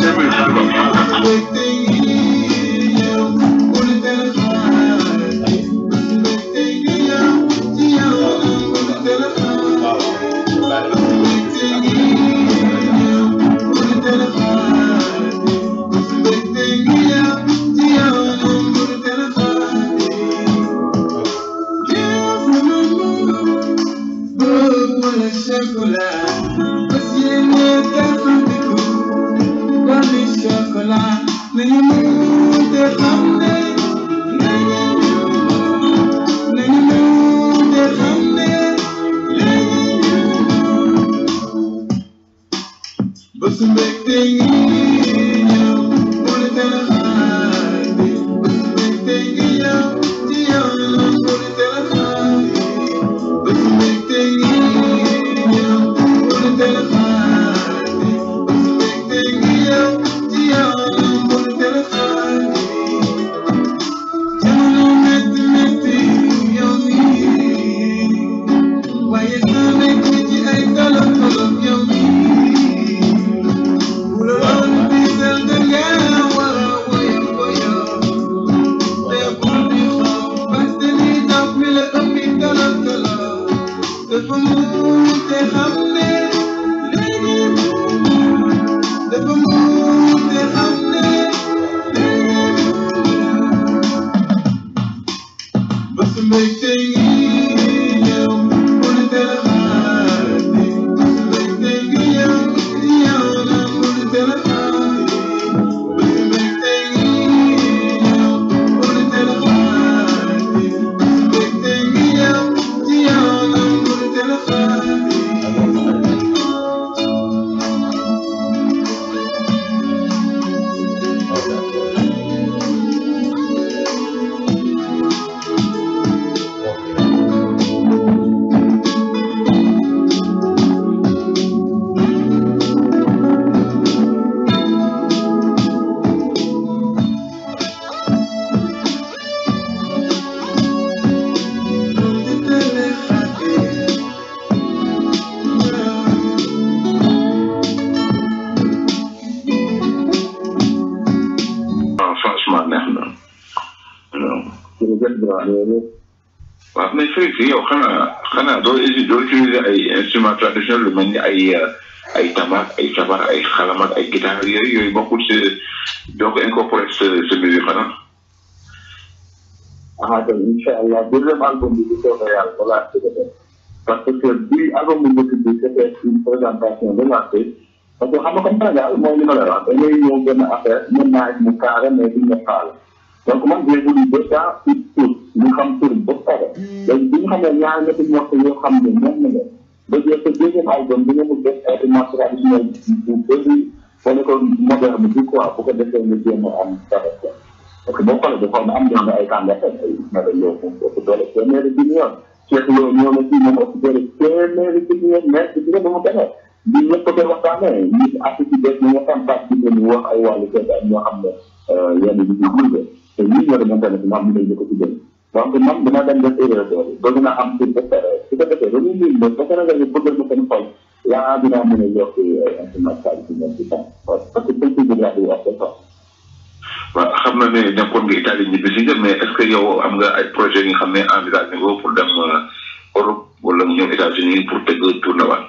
franchement neex na waaw mais Félix yow xanaa xanaa doo usi doo utiliser ay instruments traditionnels lu mel ni ay ay tabac ay sabar ay xalam ak ay guitare yooyu yooyu bokkul si doo ko incorporer sa sa musique xanaa ah donc incha allah deuxième album bi bu soobee yàlla balaa ci defee parce que bi album bu njëkk bi c'était une présentation de l'artiste parce que xam nga comme Sénégal mooy li ma lay wax da ngay ñëw benn affaire mën naa mu carré mais duñ la faal donc man j'ai voulu déjà ut tur ñu xam tur ba pare léegi bi ñu xamee ñaar ñetti morceau yoo xam ne moom na leen ba jël sa deuxième album bi nga mu def instrument traditionnel bu bëri wane ko moderne bi quoi bu ko defee nga jéem a am dara quoi parce que boo xoolee dafa am ñoom ay kàngaat ay Ismaël Lo moom ëpp doole téeméeri bi yoon Cheikh Lo ñoo na fii moom ëpp doole téeméeri bi yoon mais bi nga ba mu demee bi ñëpp ko koy waxtaanee ñi artiste yi ñu nga xam participé ñu wax ay wàllu seet ak ñoo xam ne yenn yi ñu gunge te ñii ñoo demoon tamit ñu am ñu lay ko ci jël donc man dama dem def erreur boobu bëgg naa am pour ba pare su ko defee dañuy lim ba ba Sénégal yi bëggal ma seen xol yaa dinaa mën a yokk instrument traditionnel ci temps parce que culture bi laa di wax c'est ça waaw xam na ne nekkoon nga Italie ñibbi si nga mais est-ce que yow am nga ay projet yi nga xam ne envisagé nga pour dem Europe wala nga ñëw États-Unis pour tëgg tournée waat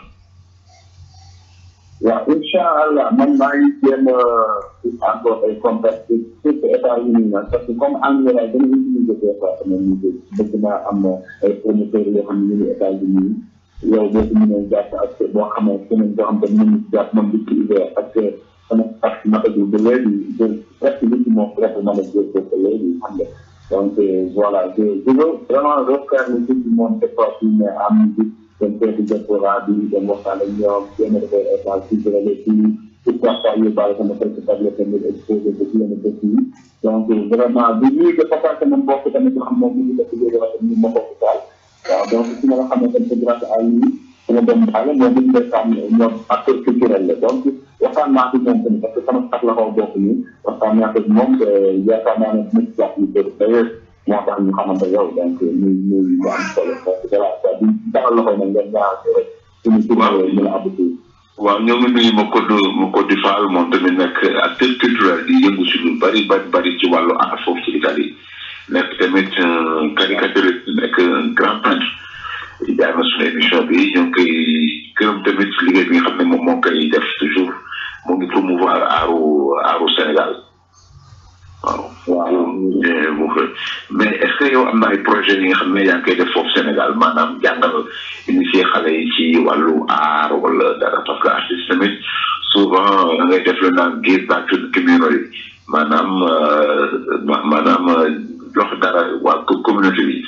waaw incha allah man maa ngi jéem a encore ay contacts surtout États-Unis nag parce que comme anglais laay gën a utiliser des fois sama musique bëgg naa am ay promoteurs yoo xam ne ñu ngi États-Unis yow boo ko mënee jàpp ak boo xamee keneen boo xam te mën ci jàpp moom di ci idée parce que sama parti matagul ba léegi je presque li ci moom presque mën a jël ko ba léegi xam nga donc voilà je je veux vraiment refaire le tour du monde cette fois-ci mais en musique dem seeti diaspora bi dem waxtaan ak ñoom jéem a defar échange culturel et puis pourquoi pas yóbbaale sama quelques tablettes tamit exposé ko ci yenn dëkk yi donc vraiment bi ñuy de papa sama mbokk tamit yoo xam moom mu ngi def liggéey wax ñu ma bokk daal waaw donc si ma nga xam ne tamit c'est grâce à lui sama doom daal moom ñu def am ñoom acteur culturel la donc waxtaan naa ci moom tamit parce que sama sax la ko bokk nii waxtaan naa ko moom te yaakaar naa ne nit jàpp lu bëri d'ailleurs moo tax ñu xamante yow donc muy muy lu am solo donc voilà quoi di dalal loxo nag ngeen ñaar rek suñu tur mën a aboutir waaw ñoo ngi nuyu Makodou Makodou Fall moom tamit nekk acteur culturel di yëngu si lu bari bari bari ci wàllu art foofu ci Italie nekk tamit caricaturiste nekk un grand peintre jaar na suñu émission bi ñoo ngi koy gërëm tamit liggéey bi nga xam ne moom moo koy def toujours mu ngi promouvoir aaru aaru Sénégal waaw. waaw mais est-ce que yow am na ay projets yi nga xam ne yaa ngi koy def foofu Sénégal maanaam jàngal initier xale yi ci wàllu aar wala dara parce que artiste tamit souvent da ngay def lu naan give back to the community maanaam maanaam jox dara waa communauté bi.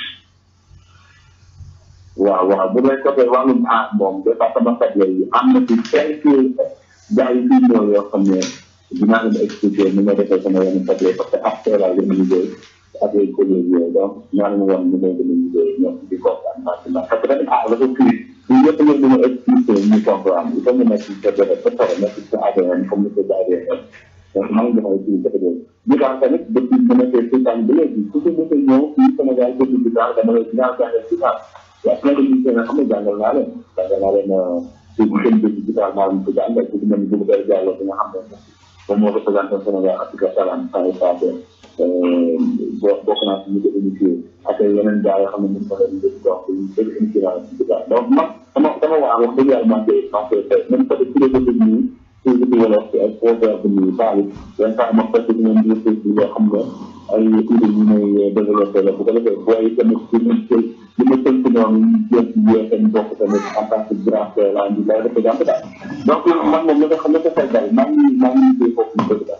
waaw waaw bu dee côté wàllum aar moom département Fatick yi am na ci quelques gars yi fi ñëw yoo xam ne dinaa leen expliquer ni nga defee sama yenn Fatick parce que après la gën a liggéey ak ay collègues yooyu donc naa leen wan ni ngay gën a liggéey ñoom di comprendre maintenant parce que tamit aar dafa kii ñu ñëpp ñëpp ñu expliquer ñu comprendre il faut ñu nekk ci côté ba pare nekk ci ADN comme ni ko ADN donc maa ngi joxe ci côté boobu ñu daan tamit depuis bu nekkee ci tànn ba léegi ku ci mos a ñëw fii Sénégal depuis bi daal dama lay dinaa jàngal ci daal waaw plein de ministères nga xam ne jàngal naa leen jàngal naa leen ci seen dëkk bi daal maa ngi ko jàngal ci mel ni bu koy jàll bi nga xam ne moom moo représenté Sénégal Afrique Salam saa yu passé boo bokk naa ci ñu ko initié ak yeneen gars yoo xam ne ñu ko leen di donc ñu bëri initié naa ci daal donc man sama sama waa wax dëgg yàlla maa ngi koy maa ngi koy fay même côté philosophie nii philosophie wolof ci ay proverbe nii baali yenn saa ma fekk ci ñoom di yoo xam ne ay idée yu may développé la bu ko defee booy tamit ci ñu jël li ma tënk noonu ñu jël ci yee seen bokk tamit en tant que grand frère laa ngi lay représenté daal donc man moom la nga xam ne ko fay daal maa ngi maa ngi liggéey foofu ñu bëgg daal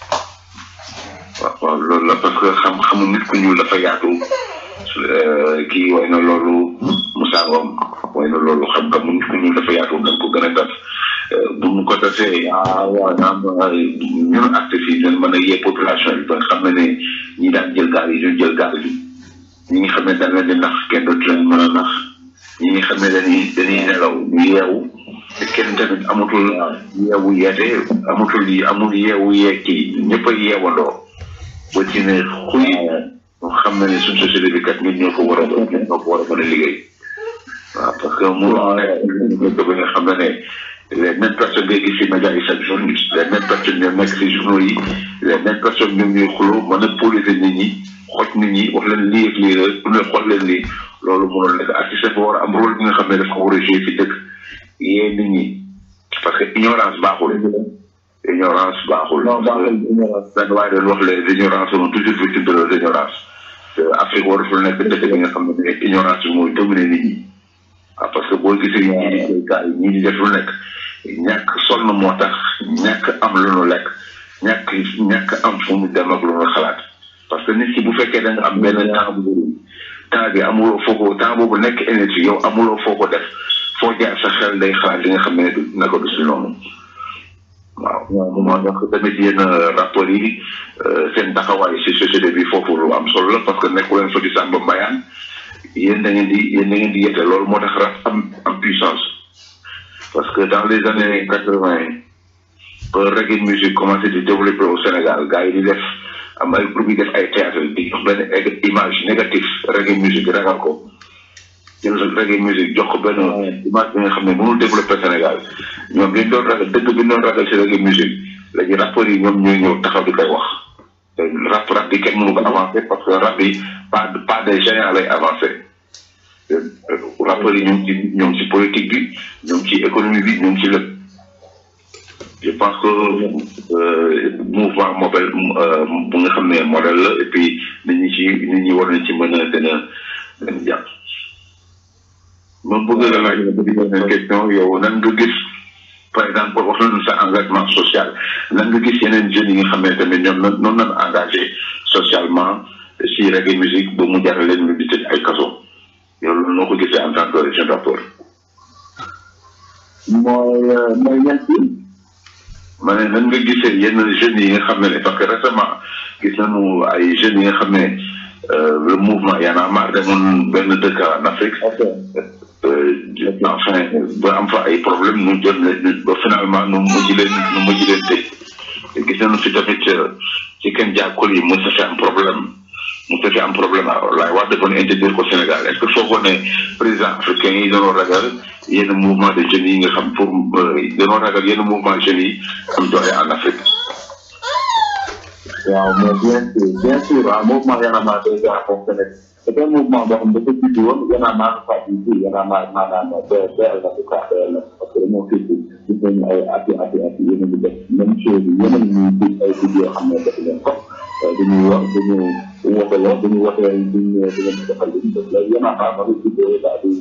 waaw waaw loolu la parce que xam-xamu nit ku ñuul dafa yaatu kii way na loolu Moussa Ngom way na loolu xam-xamu nit ku ñuul dafa yaatu dañ ko gën a tas bu ñu ko tasee maanaam ñun acteurs yi dañ mën a yee population bi ba nga xam ne ne ñi daan jël gaal yi ñu jël gaal bi ñi nga xam ne dañ leen di nax kenn dootu leen mën a nax ñi nga xam ne dañuy dañuy nelaw ñu yeewu te kenn tamit amatul yeewu yeete amatul yi amul yeewu yeeki ñëpp a yeewandoo ba ci ne xuy xam na ne suñ société bi kat ñun ñoo ko war a ñun ñoo ko war a mën a liggéey waaw parce que mu nekk ba nga xam ne ne les mêmes personnes ngay gis ci médias yi chaque jour les mêmes personnes ñoo nekk ci journaux yi les mêmes personnes ñoom ñuy xuloo mën a poliser nit ñi xoj nit ñi wax leen lii ak lii la bu ne xool leen lii loolu mënul nekk artiste dafa war a am rôle bi nga xam ne dafa ko war a jouer ci dëkk yee nit ñi parce que ignorance baaxul ignorance baaxul benn waaye doon wax les ignorances sont toujours victimes de leur ignorance te Afrique waratul nekk dëkk bi nga xam ne ignorance bi mooy dominer nit ñi ah parce que boo gisee ñii di béykat yi ñii di def lu nekk ñàkk sonn moo tax ñàkk am lu nu lekk ñàkk ñàkk am fu mu dem ak lu nu xalaat parce que nit ki bu fekkee da nga am benn temps bu bëri temps bi amuloo foo ko temps boobu nekk énergie yow amuloo foo ko def foo jaar sa xel day xalaat li nga xam ne naka du si noonu waaw moo tax tamit yenn rapport yi seen taxawaay si société bi foofu lu am solo la parce que nekku leen fa di sàmba mbayaan yéen da ngeen di yéen da ngeen di yette loolu moo tax rap am am puissance parce que dans les années quatre vingt ba reggae musique commencé di développer au Sénégal gars yi di def am ay groupe yi def ay théâtre di jox benn image négatif reggae musique ragal ko jël reggae musique jox ko benn image bi nga xam ne mënul développer Sénégal ñoom dañ doon ragal dëgg bi doon ragal si reggae musique léegi rappeurs yi ñoom ñooy ñëw taxaw di koy wax te rap rap bi kenn mënu ko avancer parce que rap bi pas pas des géants lay avancer rappeurs yi ñoom ci ñoom ci politique bi ñoom ci économie bi ñoom ci lépp je pense que mouvement mobile bu nga xam ne modèle la et puis nit ñi ci nit ñi war nañ ci mën a gën a gën a jàpp man bëgg la laaj benn question yow nan nga gis par exemple wax nañu sa engagement social nan nga gis yeneen jeunes yi nga xam ne tamit ñoom noonu nañu engagé socialement si reggae musique ba mu jaral leen ñu di tëj ay kaso yow loolu noo ko gisee en tant que jeune rappeur mooy mooy ñett yi ma ne nan nga gisee yenn jeunes yi nga xam ne parce que récemment gis nañu ay jeunes yi nga xam ne le mouvement Y en a marre demoon benn dëkk en Afrique enfin ba am fa ay problème ñu jël ba finalement nu mujj leen nu mujj leen tëj gis nañu fi tamit ci kenn jàkkul yi mos a fi am problème mu fekkee am problème laay wax defoon interdire ko Sénégal est ce que foogoon ne président africain yi dañoo ragal yenn mouvement de jeunes yi nga xam pour dañoo ragal yenn mouvement jeunes yi am doole en Afrique. waaw mais bien sûr bien sûr ah mouvement Y'en a marre déjà fonctionné c'est un mouvement boo xam dafa juddu woon Y'en a marre pas du tout Y'en a marre maanaam BL la bu cas BL la parce que dañoo fii gis nañu ay ati ati ati yéen a ngi def même chose yi yéen a ngi gis ay vidéo yoo xam ne def leen ko dañuy wax dañu woteloo dañu wotee duñ di leen defal li ñu def léegi Y'en a marre ma ngi vidéo daal di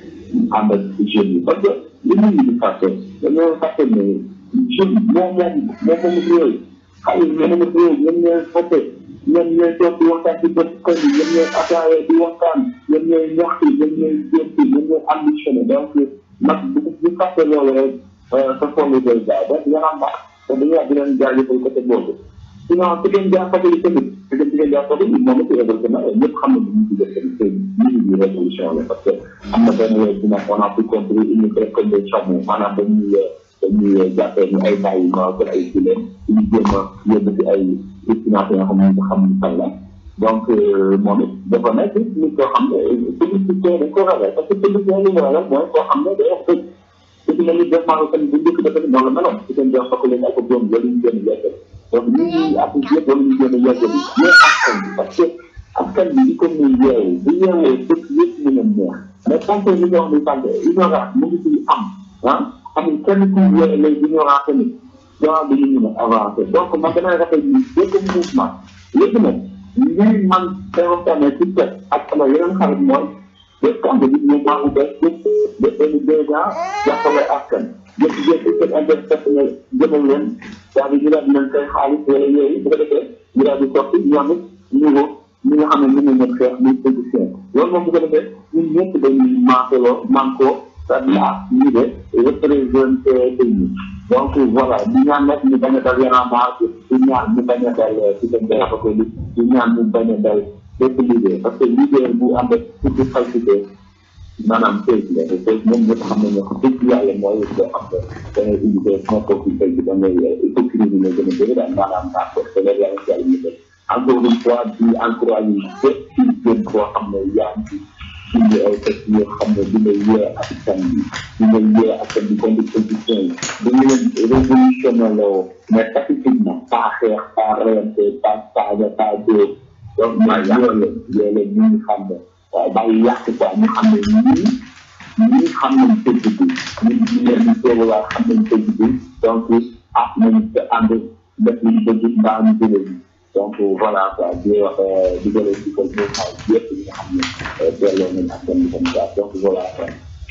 ànd ak jeunes yi parce que li nit ñi di fàtte dañoo fàtte ne jeune moom moom moom moom réew xale yi ñoom ñoo ñoom ñooy fote ñoom ñooy toog di waxtaan ci bët koñ yi ñoom ñooy ataaya di waxtaan ñoom ñooy ñaxtu ñoom ñooy jéem ñoom ñooy ambitionné donc nag bu bu fàtte loolu rek sa fond day gaaw donc yàlla am baax te dañuy wax di leen jaajëfal côté boobu sinon su ngeen jaar côté yi tamit su ngeen su ngeen jaar côté yi moom it évolué na ñëpp xam nañu ñu ci def tamit c'est lii di révolution la parce que am na benn wéy bu nekk on a pu compris une comme des chameaux maanaam dañuy dañuy jàppee ni ay bàyyi ma ko ay gileem ñu jéem a yóbbu ci ay destination yoo xam ne nga xam ni fan la donc moom it dafa nekk nit koo xam ne politicien dañ ko ragal parce que politicien li mu ragal mooy koo xam ne day wax dëgg te dina nit def maa tamit bu njëkk dafa noonu la meloon ci seen jox fakk leen ak doom loolu ñu gën a yeggal donc ñun ñi ak yëpp wala ñu gën a yeggal mais askan bi parce que askan bi di ko muy yeewu bu yeewoo dëkk yëpp ñu leen neex mais tant que li nga wax ni sànq ignorance mu ngi ciy am ah amul kenn ku yore lay ignorance tamit genre bi ñu mën a avancé donc man damay rafet ni bépp mouvement léegi nag lii man day waxtaanee ci teg ak sama yeneen xarit mooy bépp kàmb bi mouvement bu bees bépp bépp benn déjà jàppale askan yëpp yëpp seen interpersonnel jëmal leen daal di ñu daal di leen koy xaalis wala yooyu bu ko defee ñu daal di soppi ñoom it niveau ñi nga xam ne mën nañu xeex muy politicien loolu moom bu ko defee ñun ñëpp dañuy manqueloo manquoo c'est-à-dire ñu de représenté pays donc voilà di ñaan nag ñu bañ a dal Y'en a marre di ñaan ñu bañ a dal ci seen ko li di ñaan ñu bañ a dal bépp liggéey parce que liggéey bu am rek surtout falsité maanaam tey la te tey moom ñëpp xam nañ ne ko dëgg yàlla mooy loo xam ne da ngay indi ko moo ko fi tey bi da ngay hypocrisie la gën a bëri daal maanaam naa ko te loolu yàlla yàlla ñu def encore une fois di encouragé bépp ci gën koo xam ne yaa ngi indi ay texte yoo xam ne di nga yee askan bi di nga yee askan bi contre position yi dañu leen révolutionné loo mais pacifiquement pas xeex pas reyante pas saaga pas dóor donc mais yee leen yee leen ñu ngi xam ne waaw bàyyi yàq quoi ñu xam ne ñii ñii xam nañ tëgg bi ñu ñu leen di teew waa xam nañ tëgg bi donc ah nañ te ànd def li ñu bëgg mbaa ñu jëlee bi donc voilà quoi di wax di jëlee ci ko ñu xaw yëpp yi nga xam ne delloo nañ ak seen comme ça donc voilà quoi.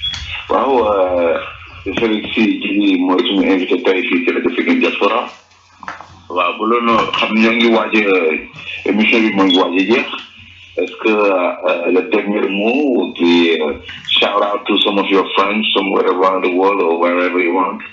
waaw Félix Djily mooy suñu invité tey fii ci rajo Pikine Diaspora waaw bu loolu xam ñoo ngi waaj émission bi moo ngi waaj a jeex est-ce que le dernier mot would be shout out to some of your friends somewhere around the world or wherever you want.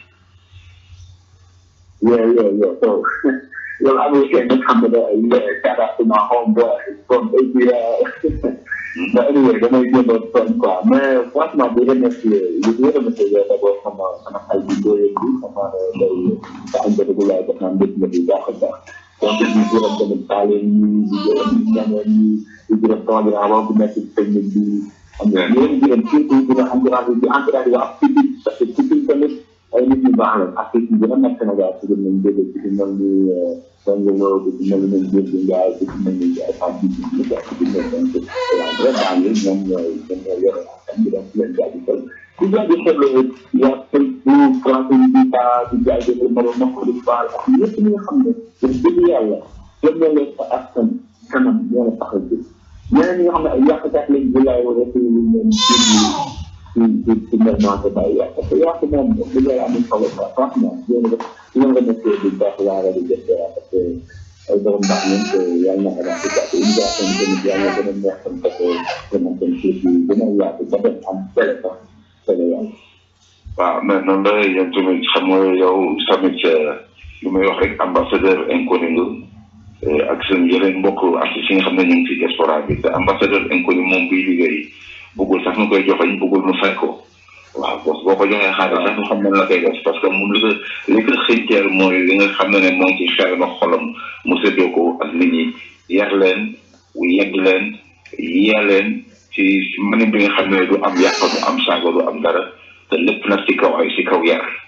Yeah, yeah, yeah. So, well, I was getting to come to that. Yeah, shout out to my homeboy from ABL. but anyway, damay jéem a sonn quoi mais franchement di remercier li di remercier yow d'abord sama sama xay bi dooyee bi sama day sa am bëgg laay def naan dëgg la bu baax a baax donc di gërëm tamit taale ñi di gërëm ñaneen ñi di gërëm sama grand wax bu nekk ci technique bi xam nga ñu leen gërëm surtout di nga encouragé di encouragé waa Pikine parce que Pikine tamit ay nit ñu baax la ak ci gën a nekk Sénégal ci gën nañ dégg ci ci mel ni Songolo ci ci mel ni Ndiir bi Ndiaye ci ci mel ni ay Fatou Bibi ñu nekk ci biir donc waaw vraiment yi ñoom ñooy ñoom ñooy yore askan bi donc leen jaajëfal di jaajëfal yaa Facebook français yi di ta di jaajëfal Maro Mako di Fall ak ñëpp ñi nga xam ne wax dëgg yàlla ñoom ñoo leen sa askan kanam ñoo la tax a jóg ñeneen ñi nga xam ne ay yàqkat lañ bi laay wala ci lu leen ci ci ci ci moment que bàyyi yàq parce que yàq moom bu lay amul solo quoi franchement yéen a def yéen a remercié bu baax waa rajo Diaspora parce que ay borom baax ngeen te yàlla na avancé quoi te innovation bi tamit yàlla gën a neex tam parce que vraiment seen suuf yi gën a yaatu ba dem am télé sax télé yàlla waaw mais noonu la yéen tamit xam nga yow tamit lu may wax rek ambassadeur inconnu nga ak seen yeneen mbokk artistes yi nga xam ne ñu ngi ci diaspora bi te ambassadeur inconnu moom buy liggéey bëggul sax nu koy joxañ bëggul nu fay ko waaw parce que boo ko joxee xaalis sax nu xam ne la koy def parce que moom li ko li ko xëyteel mooy li nga xam ne ne moo ngi ci xel ma xolam mu séddoo ko ak nit ñi yar leen yedd leen yee leen ci mënin bi nga xam ne du am yàq du am saago du am dara te lépp nag ci kaw ay ci kaw yar